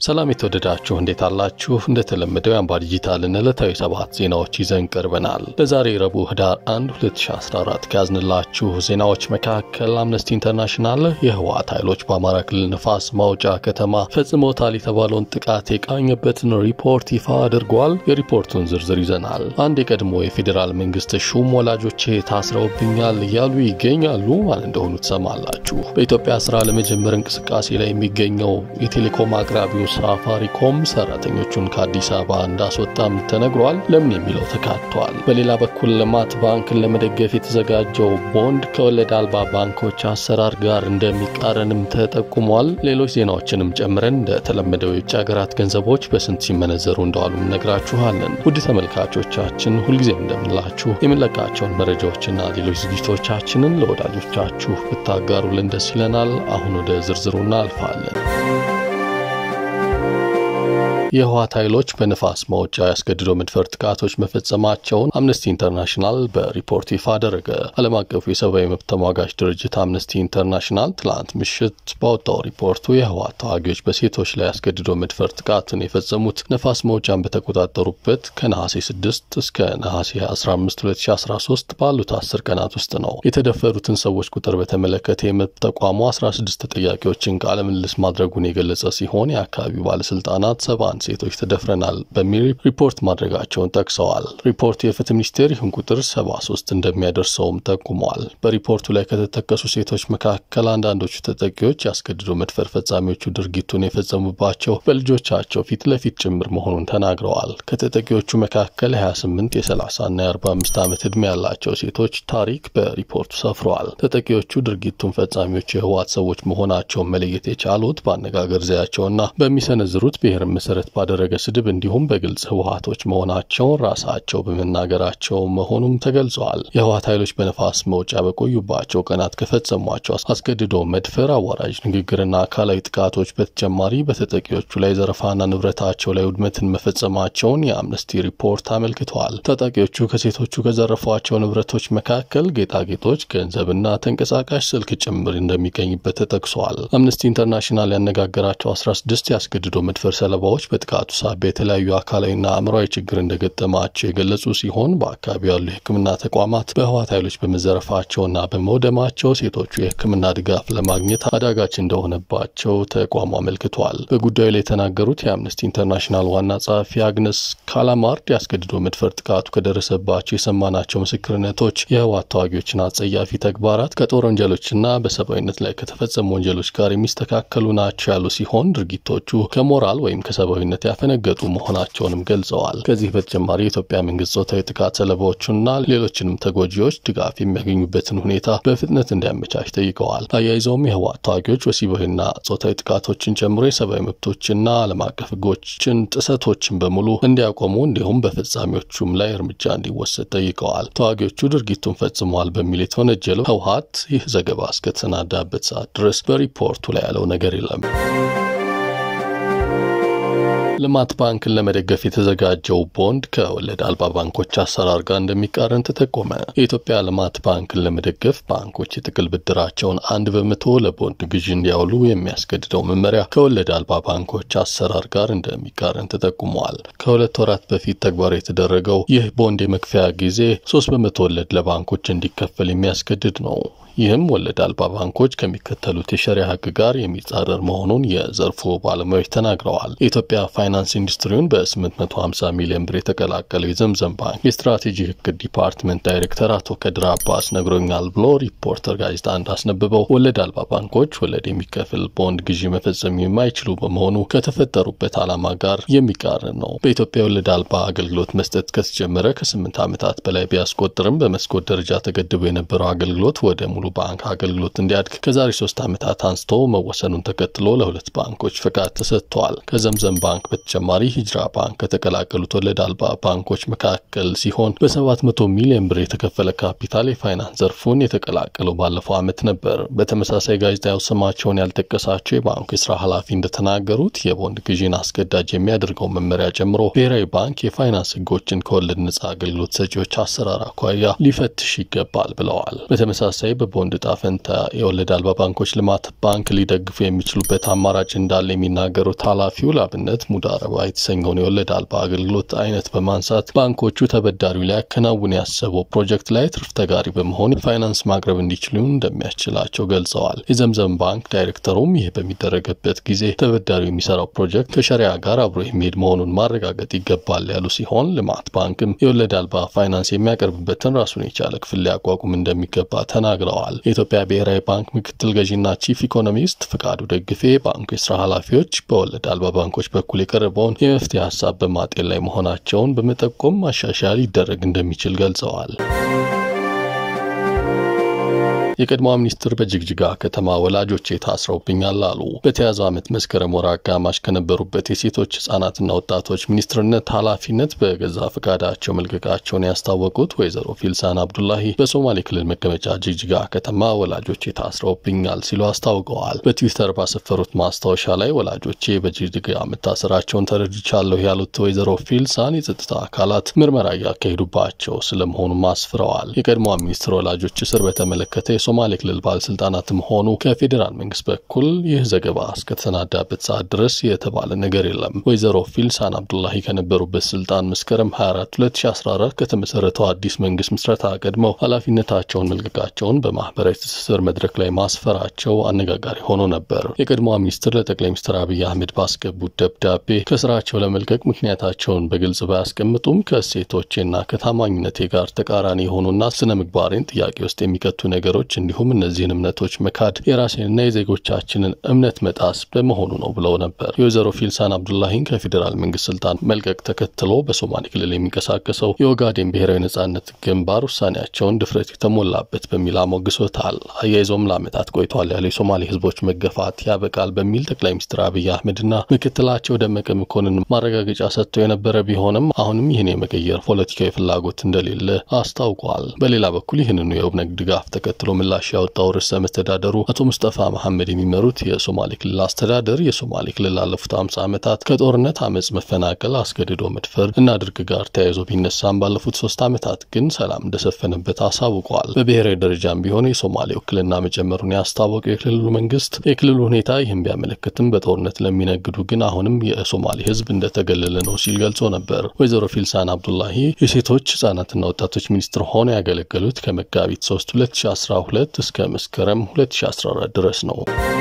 ሰላም የተወደዳችሁ እንዴት አላችሁ? እንደተለመደው የአምባ ዲጂታልን ዕለታዊ ሰባት ዜናዎች ይዘን ቀርበናል። ለዛሬ ረቡዕ ህዳር 1 2014 ከያዝንላችሁ ዜናዎች መካከል አምነስቲ ኢንተርናሽናል የህወሓት ኃይሎች በአማራ ክልል ንፋስ ማውጫ ከተማ ፈጽሞታል የተባለውን ጥቃት የቃኘበትን ሪፖርት ይፋ አድርጓል። የሪፖርቱን ዝርዝር ይዘናል። አንድ የቀድሞ የፌዴራል መንግስት ሹም ወላጆቼ ታስረውብኛል እያሉ ይገኛሉ። ማን እንደሆኑ ትሰማላችሁ። በኢትዮጵያ ስራ ለመጀመር እንቅስቃሴ ላይ የሚገኘው የቴሌኮም አቅራቢው ሳፋሪኮም ሰራተኞቹን ከአዲስ አበባ እንዳስወጣም ተነግሯል። ለምን የሚለው ተካቷል። በሌላ በኩል ልማት ባንክን ለመደገፍ የተዘጋጀው ቦንድ ከወለድ አልባ ባንኮች አሰራር ጋር እንደሚቃረንም ተጠቁሟል። ሌሎች ዜናዎችንም ጨምረን እንደተለመደው የውጭ ሀገራት ገንዘቦች በስንት ሲመነዘሩ እንደዋሉ እነግራችኋለን። ውድ ተመልካቾቻችን ሁልጊዜም እንደምንላችሁ የምንለቃቸውን መረጃዎችና ሌሎች ዝግጅቶቻችንን ለወዳጆቻችሁ ብታጋሩልን ደስ ይለናል። አሁን ወደ ዝርዝሩ እናልፋለን። የህወሓት ኃይሎች በንፋስ ማውጫ ያስገድዶ መድፈር ጥቃቶች መፈጸማቸውን አምነስቲ ኢንተርናሽናል በሪፖርት ይፋ አደረገ። ዓለም አቀፉ የሰብአዊ መብት ተሟጋች ድርጅት አምነስቲ ኢንተርናሽናል ትላንት ምሽት ባወጣው ሪፖርቱ የህወሓት ተዋጊዎች በሴቶች ላይ ያስገድዶ መድፈር ጥቃትን የፈጸሙት ነፋስ መውጫን በተቆጣጠሩበት ከነሐሴ 6 እስከ ነሐሴ 15 2013 ባሉት አስር ቀናት ውስጥ ነው። የተደፈሩትን ሰዎች ቁጥር በተመለከተ የመብት ተቋሙ 16 ተጠያቂዎችን ቃለ ምልልስ ማድረጉን የገለጸ ሲሆን የአካባቢው ባለስልጣናት ሰባ ሴቶች ተደፍረናል በሚል ሪፖርት ማድረጋቸውን ጠቅሰዋል። ሪፖርቱ የፍትህ ሚኒስቴር ይህን ቁጥር 73 እንደሚያደርሰውም ጠቁመዋል። በሪፖርቱ ላይ ከተጠቀሱ ሴቶች መካከል አንዳንዶቹ ተጠቂዎች ያስገድዶ መድፈር ፈጻሚዎቹ ድርጊቱን የፈጸሙባቸው በልጆቻቸው ፊት ለፊት ጭምር መሆኑን ተናግረዋል። ከተጠቂዎቹ መካከል 28 የ30ና የ45 ዓመት ዕድሜ ያላቸው ሴቶች ታሪክ በሪፖርቱ ሰፍረዋል። ተጠቂዎቹ ድርጊቱን ፈጻሚዎች የህወሓት ሰዎች መሆናቸውን መለየት የቻሉት በአነጋገር ዘያቸውና በሚሰነዝሩት ብሔር መሰረት ባደረገ ስድብ እንዲሁም በግልጽ ህወሓቶች መሆናቸውን ራሳቸው በመናገራቸው መሆኑም ተገልጸዋል። የህወሓት ኃይሎች በነፋስ መውጫ በቆዩባቸው ቀናት ከፈጸሟቸው አስገድዶ መድፈር፣ አዋራጅ ንግግርና አካላዊ ጥቃቶች በተጨማሪ በተጠቂዎቹ ላይ ዘረፋና ንብረታቸው ላይ ውድመትን መፈጸማቸውን የአምነስቲ ሪፖርት አመልክተዋል። ታጣቂዎቹ ከሴቶቹ ከዘረፏቸው ንብረቶች መካከል ጌጣጌጦች፣ ገንዘብና ተንቀሳቃሽ ስልክ ጭምር እንደሚገኝበት ተጠቅሷል። አምነስቲ ኢንተርናሽናል ያነጋገራቸው 16 ያስገድዶ መድፈር ሰለባዎች በጥቃቱ ሳቢያ የተለያዩ አካላዊና አእምሯዊ ችግር እንደገጠማቸው የገለጹ ሲሆን በአካባቢው ያሉ የሕክምና ተቋማት በህወሓት ኃይሎች በመዘረፋቸውና በመውደማቸው ሴቶቹ የሕክምና ድጋፍ ለማግኘት አዳጋች እንደሆነባቸው ተቋሙ አመልክቷል። በጉዳዩ ላይ የተናገሩት የአምነስቲ ኢንተርናሽናል ዋና ጸሐፊ አግነስ ካላማርድ ያስገድዶ መድፈር ጥቃቱ ከደረሰባቸው የሰማናቸው ምስክርነቶች የህወሓት ተዋጊዎችን አጸያፊ ተግባራት ከጦር ወንጀሎችና በሰብአዊነት ላይ ከተፈጸሙ ወንጀሎች ጋር የሚስተካከሉ ናቸው ያሉ ሲሆን ድርጊቶቹ ከሞራል ወይም ከሰብአዊነት ያፈነገጡ መሆናቸውንም ገልጸዋል። ከዚህ በተጨማሪ የኢትዮጵያ መንግስት ጾታዊ ጥቃት ሰለባዎቹና ሌሎችንም ተጎጂዎች ድጋፍ የሚያገኙበትን ሁኔታ በፍጥነት እንዲያመቻች ጠይቀዋል። አያይዘውም የህወሓት ተዋጊዎች ወሲባዊና ጾታዊ ጥቃቶችን ጨምሮ የሰብአዊ መብቶችና ዓለም አቀፍ ህጎችን ጥሰቶችን በሙሉ እንዲያቆሙ እንዲሁም በፈጻሚዎቹም ላይ እርምጃ እንዲወሰድ ጠይቀዋል። ተዋጊዎቹ ድርጊቱን ፈጽመዋል በሚል የተወነጀለው ህወሓት ይህ ዘገባ እስከተሰናዳበት ሰዓት ድረስ በሪፖርቱ ላይ ያለው ነገር የለም። ልማት ባንክን ለመደገፍ የተዘጋጀው ቦንድ ከወለድ አልባ ባንኮች አሰራር ጋር እንደሚቃረን ተጠቆመ። የኢትዮጵያ ልማት ባንክን ለመደገፍ ባንኮች የጥቅል ብድራቸውን አንድ በመቶ ለቦንድ ግዢ እንዲያውሉ የሚያስገድደው መመሪያ ከወለድ አልባ ባንኮች አሰራር ጋር እንደሚቃረን ተጠቁመዋል። ከሁለት ወራት በፊት ተግባራዊ የተደረገው ይህ ቦንድ የመክፈያ ጊዜ ሶስት በመቶ ወለድ ለባንኮች እንዲከፈል የሚያስገድድ ነው። ይህም ወለድ አልባ ባንኮች ከሚከተሉት የሸሪያ ሕግ ጋር የሚጻረር መሆኑን የዘርፉ ባለሙያዎች ተናግረዋል። የኢትዮጵያ ፋይናንስ ኢንዱስትሪውን በ850 ሚሊዮን ብር የተቀላቀለው የዘምዘም ባንክ የስትራቴጂ ሕግ ዲፓርትመንት ዳይሬክተር አቶ ከድር አባስ ነግሮኛል ብሎ ሪፖርተር ጋዜጣ እንዳስነብበው ወለድ አልባ ባንኮች ወለድ የሚከፍል ቦንድ ግዢ መፈጸም የማይችሉ በመሆኑ ከተፈጠሩበት ዓላማ ጋር የሚቃረን ነው። በኢትዮጵያ ወለድ አልባ አገልግሎት መስጠት ከተጀመረ ከስምንት ዓመታት በላይ ቢያስቆጥርም በመስኮት ደረጃ ተገድቦ የነበረው አገልግሎት ወደ ሙሉ ባንክ አገልግሎት እንዲያድግ ከዛሬ ሶስት ዓመታት አንስቶ መወሰኑን ተከትሎ ለሁለት ባንኮች ፈቃድ ተሰጥተዋል። ከዘምዘም ባንክ በተጨማሪ ሂጅራ ባንክ ከተቀላቀሉት ወለድ አልባ ባንኮች መካከል ሲሆን በ700 ሚሊዮን ብር የተከፈለ ካፒታል የፋይናንስ ዘርፉን የተቀላቀለው ባለፈው ዓመት ነበር። በተመሳሳይ ጋዜጣው ስማቸውን ያልጠቀሳቸው የባንኩ የስራ ኃላፊ እንደተናገሩት የቦንድ ግዢን አስገዳጅ የሚያደርገው መመሪያ ጨምሮ ብሔራዊ ባንክ የፋይናንስ ሕጎችን ከወለድ ነጻ አገልግሎት ሰጪዎች አሰራር አኳያ ሊፈትሽ ይገባል ብለዋል። በተመሳሳይ በቦንድ ዕጣ ፈንታ የወለድ አልባ ባንኮች ልማት ባንክ ሊደግፉ የሚችሉበት አማራጭ እንዳለ የሚናገሩት ኃላፊው ለአብነት ሙዳረባ የተሰኘውን የወለድ አልባ አገልግሎት አይነት በማንሳት ባንኮቹ ተበዳሪው ሊያከናውን ያሰበው ፕሮጀክት ላይ ትርፍ ተጋሪ በመሆን ፋይናንስ ማቅረብ እንዲችሉ እንደሚያስችላቸው ገልጸዋል። የዘምዘም ባንክ ዳይሬክተሩም ይህ በሚደረግበት ጊዜ ተበዳሪው የሚሰራው ፕሮጀክት ከሸሪያ ጋር አብሮ የሚሄድ መሆኑን ማረጋገጥ ይገባል ያሉ ሲሆን ልማት ባንክም የወለድ አልባ ፋይናንስ የሚያቀርብበትን ራሱን የቻለ ክፍል ሊያቋቁም እንደሚገባ ተናግረዋል። የኢትዮጵያ ብሔራዊ ባንክ ምክትል ገዢና ቺፍ ኢኮኖሚስት ፍቃዱ ደግፌ ባንኩ የስራ ኃላፊዎች በወለድ አልባ ባንኮች በኩል የቀረበውን የመፍትሄ ሀሳብ በማጤን ላይ መሆናቸውን በመጠቆም ማሻሻያ ሊደረግ እንደሚችል ገልጸዋል። የቀድሞ ሚኒስትር በጅግጅጋ ከተማ ወላጆቼ ታስረውብኛል አሉ። በተያዘው ዓመት መስከረም ወር አጋማሽ ከነበሩበት የሴቶች ህጻናትና ወጣቶች ሚኒስትርነት ኃላፊነት በገዛ ፈቃዳቸው መልቀቃቸውን ያስታወቁት ወይዘሮ ፊልሳን አብዱላሂ በሶማሌ ክልል መቀመጫ ጅግጅጋ ከተማ ወላጆቼ ታስረውብኛል ሲሉ አስታውቀዋል። በትዊተር ባሰፈሩት ማስታወሻ ላይ ወላጆቼ በጅግጅጋ መታሰራቸውን ተረድቻለሁ ያሉት ወይዘሮ ፊልሳን የጸጥታ አካላት ምርመራ እያካሄዱባቸው ስለመሆኑም አስፍረዋል። የቀድሞ ሚኒስትር ወላጆች እስር በተመለከተ የሶማሌ ክልል ባለስልጣናትም ሆኑ ከፌዴራል መንግስት በኩል ይህ ዘገባ እስከተሰናዳበት ሰዓት ድረስ የተባለ ነገር የለም። ወይዘሮ ፊልሳን አብዱላሂ ከነበሩበት ስልጣን መስከረም 24 2014 ከተመሰረተው አዲስ መንግስት ምስረታ ቀድመው ኃላፊነታቸውን መልቀቃቸውን በማህበራዊ ትስስር መድረክ ላይ ማስፈራቸው አነጋጋሪ ሆኖ ነበር። የቀድሞዋ ሚኒስትር ለጠቅላይ ሚኒስትር አብይ አህመድ ባስገቡት ደብዳቤ ከስራቸው ለመልቀቅ ምክንያታቸውን በግልጽ ባያስቀምጡም ከእሴቶቼና ከታማኝነቴ ጋር ተቃራኒ የሆኑና ስነ ምግባሬን ጥያቄ ውስጥ የሚከቱ ነገሮች እንዲሁም እነዚህን እምነቶች መካድ የራሴንና የዜጎቻችንን እምነት መጣስ በመሆኑ ነው ብለው ነበር። የወይዘሮ ፊልሳን አብዱላሂን ከፌዴራል መንግስት ስልጣን መልቀቅ ተከትሎ በሶማሌ ክልል የሚንቀሳቀሰው የኦጋዴን ብሔራዊ ነጻነት ግንባር ውሳኔያቸውን ድፍረት የተሞላበት በሚል አሞግሶታል። አያይዞም ለዓመታት ቆይቷል ያለው የሶማሌ ህዝቦች መገፋት ያበቃል በሚል ጠቅላይ ሚኒስትር አብይ አህመድና ምክትላቸው ደመቀ መኮንን ማረጋገጫ ሰጥተው የነበረ ቢሆንም አሁንም ይህን የመቀየር ፖለቲካዊ ፍላጎት እንደሌለ አስታውቋል። በሌላ በኩል ይህንኑ የኦብነግ ድጋፍ ተከትሎ ምላሽ ያወጣው ርዕሰ መስተዳደሩ አቶ ሙስጠፋ መሐመድ የሚመሩት የሶማሌ ክልል አስተዳደር የሶማሌ ክልል ላለፉት አምሳ ዓመታት ከጦርነት አመፅ፣ መፈናቀል፣ አስገድዶ መድፈር እና ድርቅ ጋር ተያይዞ ቢነሳም ባለፉት ሶስት ዓመታት ግን ሰላም እንደሰፈነበት አሳውቋል። በብሔራዊ ደረጃም ቢሆን የሶማሌ ውክልና መጨመሩን ያስታወቀው የክልሉ መንግስት የክልሉ ሁኔታ ይህን ቢያመለክትም በጦርነት ለሚነግዱ ግን አሁንም የሶማሌ ህዝብ እንደተገለለ ነው ሲል ገልጾ ነበር። ወይዘሮ ፊልሳን አብዱላሂ የሴቶች ህጻናትና ወጣቶች ሚኒስትር ሆነው ያገለገሉት ከመጋቢት 3 2012 እስከ መስከረም 2014 ድረስ ነው።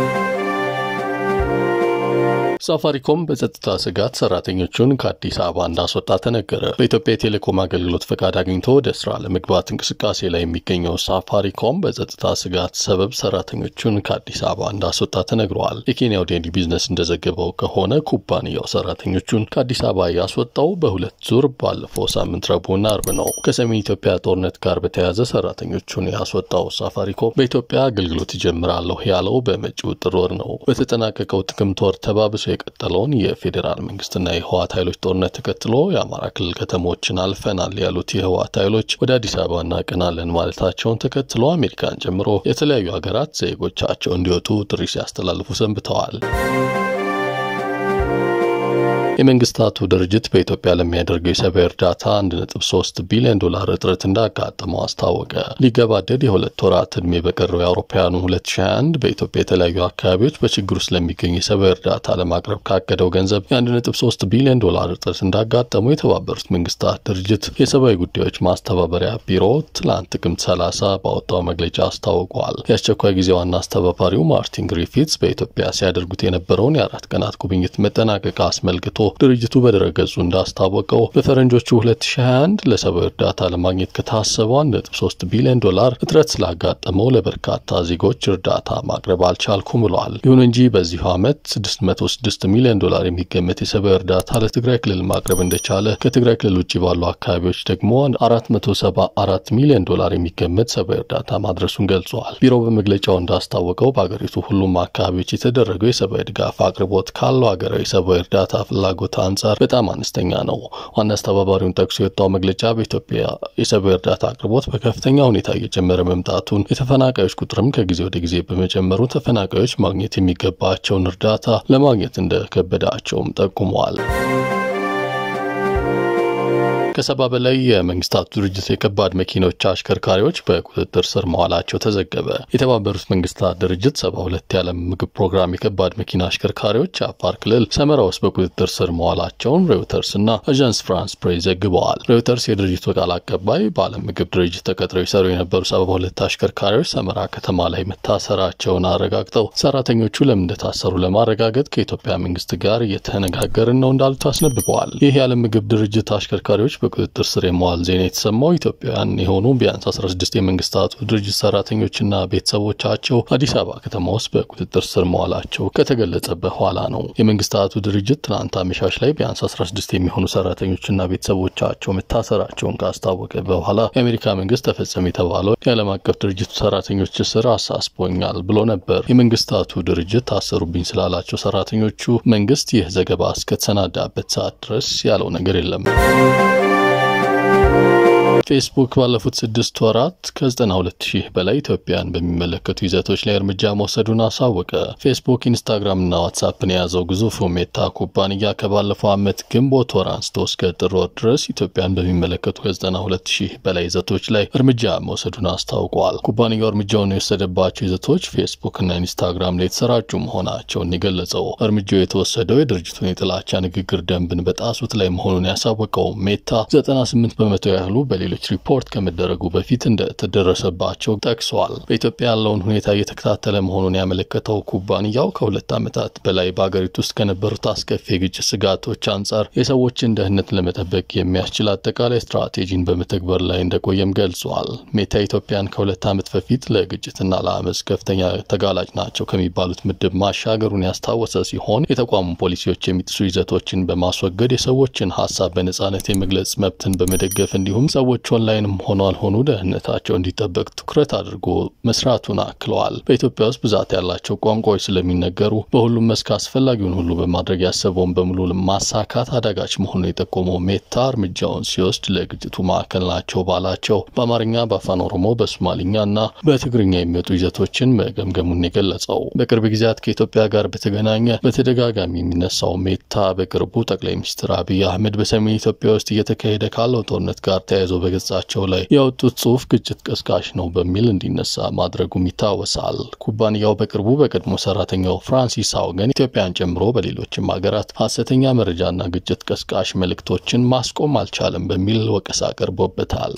ሳፋሪኮም በጸጥታ ስጋት ሰራተኞቹን ከአዲስ አበባ እንዳስወጣ ተነገረ። በኢትዮጵያ የቴሌኮም አገልግሎት ፈቃድ አግኝቶ ወደ ስራ ለመግባት እንቅስቃሴ ላይ የሚገኘው ሳፋሪኮም በጸጥታ ስጋት ሰበብ ሰራተኞቹን ከአዲስ አበባ እንዳስወጣ ተነግረዋል። የኬንያው ዴይሊ ቢዝነስ እንደዘገበው ከሆነ ኩባንያው ሰራተኞቹን ከአዲስ አበባ ያስወጣው በሁለት ዙር ባለፈው ሳምንት ረቡዕና አርብ ነው። ከሰሜን ኢትዮጵያ ጦርነት ጋር በተያያዘ ሰራተኞቹን ያስወጣው ሳፋሪኮም በኢትዮጵያ አገልግሎት ይጀምራለሁ ያለው በመጪው ጥር ወር ነው። በተጠናቀቀው ጥቅምት ወር ተባብሶ የቀጠለውን የፌዴራል መንግስትና የህወሓት ኃይሎች ጦርነት ተከትሎ የአማራ ክልል ከተሞችን አልፈናል ያሉት የህወሓት ኃይሎች ወደ አዲስ አበባ እናቀናለን ማለታቸውን ተከትሎ አሜሪካን ጨምሮ የተለያዩ ሀገራት ዜጎቻቸው እንዲወጡ ጥሪ ሲያስተላልፉ ሰንብተዋል። የመንግስታቱ ድርጅት በኢትዮጵያ ለሚያደርገው የሰብአዊ እርዳታ 1.3 ቢሊዮን ዶላር እጥረት እንዳጋጠመው አስታወቀ። ሊገባደድ የሁለት ወራት ዕድሜ በቀረው የአውሮፓውያኑ 2021 በኢትዮጵያ የተለያዩ አካባቢዎች በችግር ውስጥ ለሚገኝ የሰብአዊ እርዳታ ለማቅረብ ካቀደው ገንዘብ የ1.3 ቢሊዮን ዶላር እጥረት እንዳጋጠመው የተባበሩት መንግስታት ድርጅት የሰብአዊ ጉዳዮች ማስተባበሪያ ቢሮ ትላንት ጥቅምት 30 ባወጣው መግለጫ አስታውቋል። የአስቸኳይ ጊዜ ዋና አስተባባሪው ማርቲን ግሪፊትስ በኢትዮጵያ ሲያደርጉት የነበረውን የአራት ቀናት ጉብኝት መጠናቀቅ አስመልክቶ ድርጅቱ በድረገጹ እንዳስታወቀው በፈረንጆቹ 2021 ለሰብአዊ እርዳታ ለማግኘት ከታሰበው 1.3 ቢሊዮን ዶላር እጥረት ስላጋጠመው ለበርካታ ዜጎች እርዳታ ማቅረብ አልቻልኩም ብሏል። ይሁን እንጂ በዚሁ ዓመት 606 ሚሊዮን ዶላር የሚገመት የሰብአዊ እርዳታ ለትግራይ ክልል ማቅረብ እንደቻለ፣ ከትግራይ ክልል ውጭ ባሉ አካባቢዎች ደግሞ 474 ሚሊዮን ዶላር የሚገመት ሰብአዊ እርዳታ ማድረሱን ገልጿል። ቢሮው በመግለጫው እንዳስታወቀው በአገሪቱ ሁሉም አካባቢዎች የተደረገው የሰብአዊ ድጋፍ አቅርቦት ካለው ሀገራዊ ሰብአዊ እርዳታ ፍላጎት ፍላጎት አንጻር በጣም አነስተኛ ነው። ዋና አስተባባሪውን ጠቅሶ የወጣው መግለጫ በኢትዮጵያ የሰብአዊ እርዳታ አቅርቦት በከፍተኛ ሁኔታ እየጨመረ መምጣቱን፣ የተፈናቃዮች ቁጥርም ከጊዜ ወደ ጊዜ በመጨመሩ ተፈናቃዮች ማግኘት የሚገባቸውን እርዳታ ለማግኘት እንደከበዳቸውም ጠቁመዋል። ከሰባ በላይ የመንግስታቱ ድርጅት የከባድ መኪኖች አሽከርካሪዎች በቁጥጥር ስር መዋላቸው ተዘገበ። የተባበሩት መንግስታት ድርጅት ሰባ ሁለት የዓለም ምግብ ፕሮግራም የከባድ መኪና አሽከርካሪዎች አፋር ክልል ሰመራ ውስጥ በቁጥጥር ስር መዋላቸውን ሬውተርስ እና አዣንስ ፍራንስ ፕሬስ ዘግበዋል። ሬውተርስ የድርጅቱ ቃል አቀባይ በዓለም ምግብ ድርጅት ተቀጥረው ይሰሩ የነበሩ ሰባ ሁለት አሽከርካሪዎች ሰመራ ከተማ ላይ መታሰራቸውን አረጋግጠው ሰራተኞቹ ለምን እንደታሰሩ ለማረጋገጥ ከኢትዮጵያ መንግስት ጋር እየተነጋገርን ነው እንዳሉት አስነብበዋል። ይህ የዓለም ምግብ ድርጅት አሽከርካሪዎች በቁጥጥር ስር የመዋል ዜና የተሰማው ኢትዮጵያውያን የሆኑ ቢያንስ 16 የመንግስታቱ ድርጅት ሰራተኞችና ቤተሰቦቻቸው አዲስ አበባ ከተማ ውስጥ በቁጥጥር ስር መዋላቸው ከተገለጸ በኋላ ነው። የመንግስታቱ ድርጅት ትናንት አመሻሽ ላይ ቢያንስ 16 የሚሆኑ ሰራተኞችና ቤተሰቦቻቸው መታሰራቸውን ካስታወቀ በኋላ የአሜሪካ መንግስት ተፈጸመ የተባለው የዓለም አቀፍ ድርጅቱ ሰራተኞች እስር አሳስቦኛል ብሎ ነበር። የመንግስታቱ ድርጅት ታሰሩብኝ ስላላቸው ሰራተኞቹ መንግስት ይህ ዘገባ እስከተሰናዳበት ሰዓት ድረስ ያለው ነገር የለም። ፌስቡክ ባለፉት ስድስት ወራት ከ92 ሺህ በላይ ኢትዮጵያን በሚመለከቱ ይዘቶች ላይ እርምጃ መውሰዱን አሳወቀ። ፌስቡክ፣ ኢንስታግራምና ዋትሳፕን የያዘው ግዙፉ ሜታ ኩባንያ ከባለፈው ዓመት ግንቦት ወር አንስቶ እስከ ጥር ወር ድረስ ኢትዮጵያን በሚመለከቱ ከ92 ሺህ በላይ ይዘቶች ላይ እርምጃ መውሰዱን አስታውቋል። ኩባንያው እርምጃውን የወሰደባቸው ይዘቶች ፌስቡክና ኢንስታግራም ላይ የተሰራጩ መሆናቸውን የገለጸው እርምጃው የተወሰደው የድርጅቱን የጥላቻ ንግግር ደንብን በጣሱት ላይ መሆኑን ያሳወቀው ሜታ 98 በመቶ ያህሉ በሌሎች ሪፖርት ከመደረጉ በፊት እንደተደረሰባቸው ጠቅሷል። በኢትዮጵያ ያለውን ሁኔታ እየተከታተለ መሆኑን ያመለከተው ኩባንያው ከሁለት ዓመታት በላይ በአገሪቱ ውስጥ ከነበሩት አስከፊ የግጭት ስጋቶች አንጻር የሰዎችን ደህንነት ለመጠበቅ የሚያስችል አጠቃላይ ስትራቴጂን በመተግበር ላይ እንደቆየም ገልጿል። ሜታ ኢትዮጵያን ከሁለት ዓመት በፊት ለግጭትና ለአመፅ ከፍተኛ ተጋላጭ ናቸው ከሚባሉት ምድብ ማሻገሩን ያስታወሰ ሲሆን የተቋሙ ፖሊሲዎች የሚጥሱ ይዘቶችን በማስወገድ የሰዎችን ሀሳብ በነጻነት የመግለጽ መብትን በመደገፍ እንዲሁም ሰዎች ኦንላይንም ሆኖ አልሆኑ ደህንነታቸው እንዲጠበቅ ትኩረት አድርጎ መስራቱን አክለዋል። በኢትዮጵያ ውስጥ ብዛት ያላቸው ቋንቋዎች ስለሚነገሩ በሁሉም መስክ አስፈላጊውን ሁሉ በማድረግ ያሰበውን በሙሉ ማሳካት አዳጋች መሆኑን የጠቆመው ሜታ እርምጃውን ሲወስድ ለግጭቱ ማዕከል ናቸው ባላቸው በአማርኛ፣ በአፋን ኦሮሞ፣ በሶማሊኛ እና በትግርኛ የሚወጡ ይዘቶችን መገምገሙን የገለጸው በቅርብ ጊዜያት ከኢትዮጵያ ጋር በተገናኘ በተደጋጋሚ የሚነሳው ሜታ በቅርቡ ጠቅላይ ሚኒስትር አብይ አህመድ በሰሜን ኢትዮጵያ ውስጥ እየተካሄደ ካለው ጦርነት ጋር ተያይዞ በገጻቸው ላይ ያወጡት ጽሑፍ ግጭት ቀስቃሽ ነው በሚል እንዲነሳ ማድረጉም ይታወሳል። ኩባንያው በቅርቡ በቀድሞ ሰራተኛው ፍራንሲስ አውገን ኢትዮጵያን ጨምሮ በሌሎችም ሀገራት ሀሰተኛ መረጃና ግጭት ቀስቃሽ መልእክቶችን ማስቆም አልቻለም በሚል ወቀሳ ቀርቦበታል።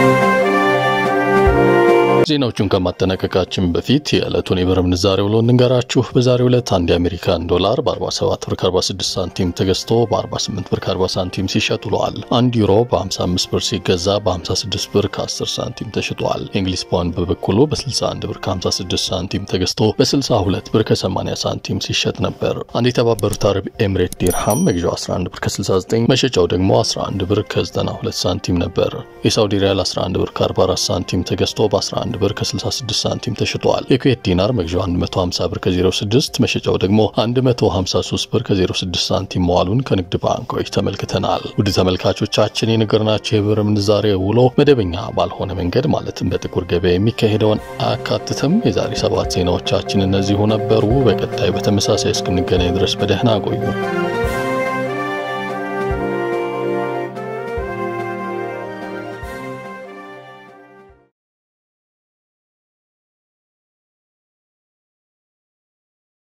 ዜናዎቹን ከማጠናቀቃችን በፊት የዕለቱን የብር ምንዛሬ ውሎ እንንገራችሁ። በዛሬው ዕለት አንድ የአሜሪካን ዶላር በ47 ብር 46 ሳንቲም ተገዝቶ በ48 ብር 40 ሳንቲም ሲሸጥ ውለዋል። አንድ ዩሮ በ55 ብር ሲገዛ በ56 ብር ከ10 ሳንቲም ተሽጧል። የእንግሊዝ ፓውንድ በበኩሉ በ61 ብር 56 ሳንቲም ተገዝቶ በ62 ብር ከ80 ሳንቲም ሲሸጥ ነበር። አንድ የተባበሩት አረብ ኤምሬት ዲርሃም መግዣው 11 ብር ከ69 መሸጫው ደግሞ 11 ብር ከ92 ሳንቲም ነበር። የሳውዲ ሪያል 11 ብር ከ44 ሳንቲም ተገዝቶ በ11 ብር ከ66 ሳንቲም ተሽጧል። የኩዌት ዲናር መግዣው 150 ብር ከ06 መሸጫው ደግሞ 153 ብር ከ06 ሳንቲም መዋሉን ከንግድ ባንኮች ተመልክተናል። ውድ ተመልካቾቻችን የነገርናቸው የብር ምንዛሬ ውሎ መደበኛ ባልሆነ መንገድ ማለትም በጥቁር ገበያ የሚካሄደውን አያካትትም። የዛሬ ሰባት ዜናዎቻችን እነዚሁ ነበሩ። በቀጣይ በተመሳሳይ እስክንገናኝ ድረስ በደህና ቆዩ።